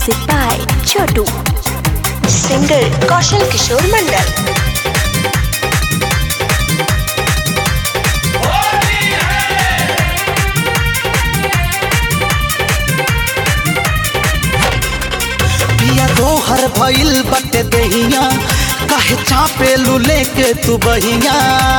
Music by Chotu. Singer Kaushal Kishore Mandal. पिया दोहर भइल बटे दहिया काहे चापे लुले के तू बहिया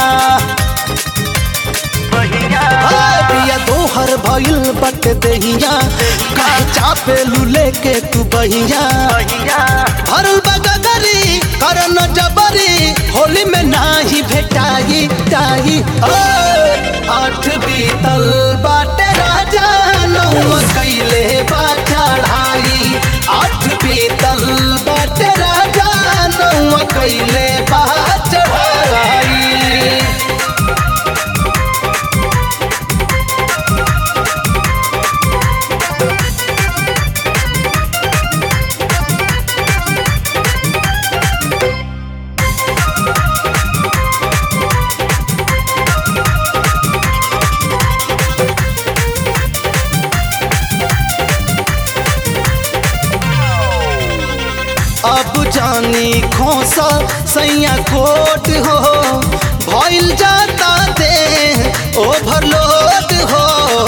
हाय, पिया दोहर भइल बटे दहिया काहे चापे लुले के तू बहिया भरल बगगरी करन जबरी होली में नाही भेटाई टाई ओए, आठ बीतल बाटे राजा नौ कैले बा चढ़ाई आठ बीतल बाटे राजा नौ कैले बा चढ़ाई अब जानी खोसा सैया कोट हो भइल जाता दे ओवरलोड हो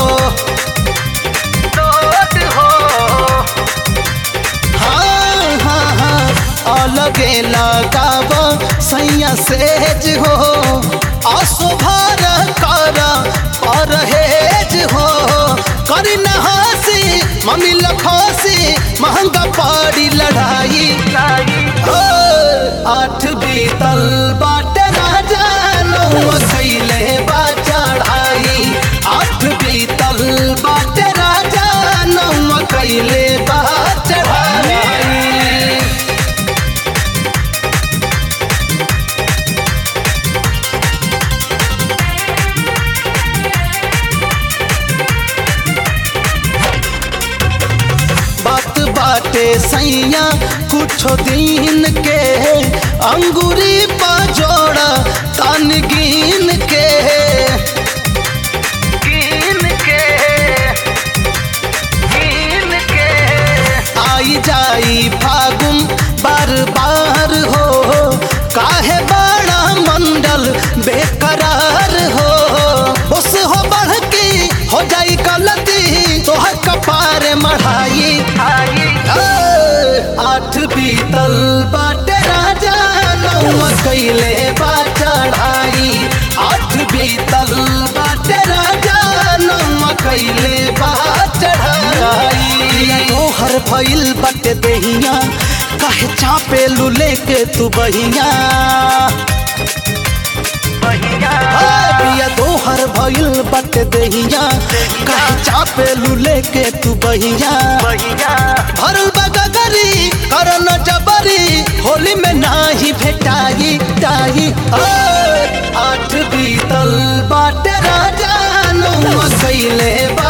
हाँ हाँ हाँ अलगे लगाव सैया सेज हो असुभर कर परहेज हो करी न हंसी मम्मी लखोसी महंगा पड़ी लड़ाई ओ, आठ बीतल बाटे राजा नौ कैले बा चढ़ाई आठ बीतल बाटे राजा नौ कैले बा चढ़ाई बात बाटे सैया कुछ दिन के अंगूरी पा जोड़ा तन गिन के गिन के गिन के आई जाई फागुन बार बार हो काहे बड़ा मंडल बेकरार हो बस हो बढ़ के हो जाई गलती तोहर कपारे मढ़ाई ए, आठ बीतल बाटे राजा नौ कैले बा चढ़ाई आठ बीतल बाटे राजा नौ कैले बा चढ़ाई तोहर भइल बाटे देहिया काहे चापे लुले के तू बहिया हाय, पिया दोहर भइल बाटे देहिया काहे चापे लुले के तू बहिया भरल बगगरी करन जबरी होली में नाही भेटाई टाई ओए, आठ बीतल बाटे राजा नौ कैले बा